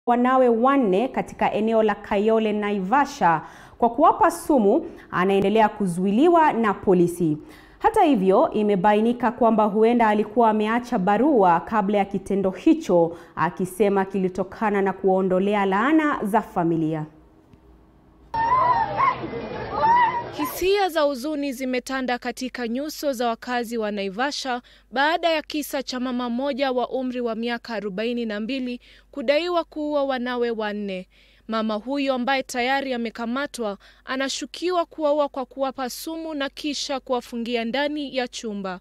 wanawe wanne katika eneo la Kayole, Naivasha kwa kuwapa sumu anaendelea kuzuiliwa na polisi. Hata hivyo, imebainika kwamba huenda alikuwa ameacha barua kabla ya kitendo hicho, akisema kilitokana na kuondolea laana za familia. Hisia za huzuni zimetanda katika nyuso za wakazi wa Naivasha baada ya kisa cha mama mmoja wa umri wa miaka arobaini na mbili kudaiwa kuua wanawe wanne. Mama huyo ambaye tayari amekamatwa anashukiwa kuwaua kwa kuwapa sumu na kisha kuwafungia ndani ya chumba.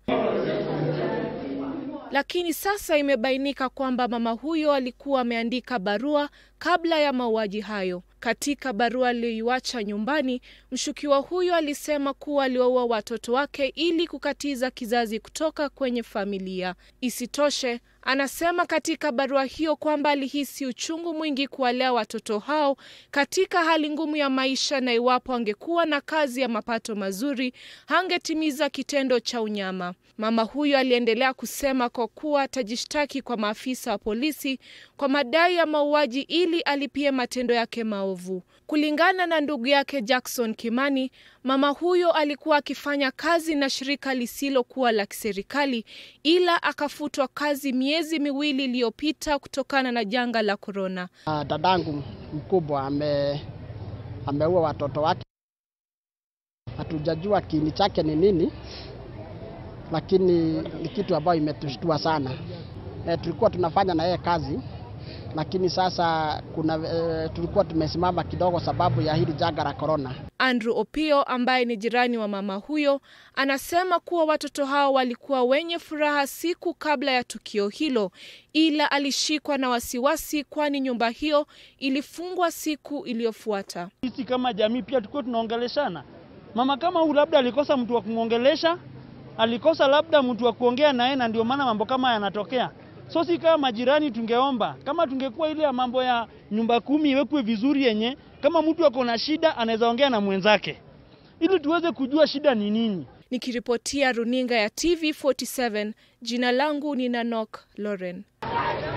Lakini sasa imebainika kwamba mama huyo alikuwa ameandika barua kabla ya mauaji hayo. Katika barua aliyoiacha nyumbani, mshukiwa huyo alisema kuwa aliwaua watoto wake ili kukatiza kizazi kutoka kwenye familia. Isitoshe, anasema katika barua hiyo kwamba alihisi uchungu mwingi kuwalea watoto hao katika hali ngumu ya maisha, na iwapo angekuwa na kazi ya mapato mazuri hangetimiza kitendo cha unyama. Mama huyo aliendelea kusema kwa kuwa atajishtaki kwa maafisa wa polisi kwa madai ya mauaji ili alipie matendo yake maovu. Kulingana na ndugu yake Jackson Kimani, mama huyo alikuwa akifanya kazi na shirika lisilokuwa la kiserikali ila akafutwa kazi miezi miwili iliyopita kutokana na janga la korona. Uh, dadangu mkubwa ame ameua watoto wake. Hatujajua kiini chake ni nini, lakini ni kitu ambayo imetushtua sana. E, tulikuwa tunafanya na yeye kazi lakini sasa kuna e, tulikuwa tumesimama kidogo sababu ya hili janga la korona. Andrew Opio ambaye ni jirani wa mama huyo anasema kuwa watoto hao walikuwa wenye furaha siku kabla ya tukio hilo, ila alishikwa na wasiwasi, kwani nyumba hiyo ilifungwa siku iliyofuata. Sisi kama jamii pia tulikuwa tunaongeleshana, mama kama huyu labda alikosa mtu wa kumwongelesha, alikosa labda mtu wa kuongea naye, na ndio maana mambo kama yanatokea. So si kama majirani, tungeomba kama tungekuwa ile ya mambo ya nyumba kumi iwekwe vizuri, yenye kama mtu ako na shida anaweza ongea na mwenzake, ili tuweze kujua shida ni nini. Nikiripotia runinga ya TV47, jina langu ni Nanok Lauren.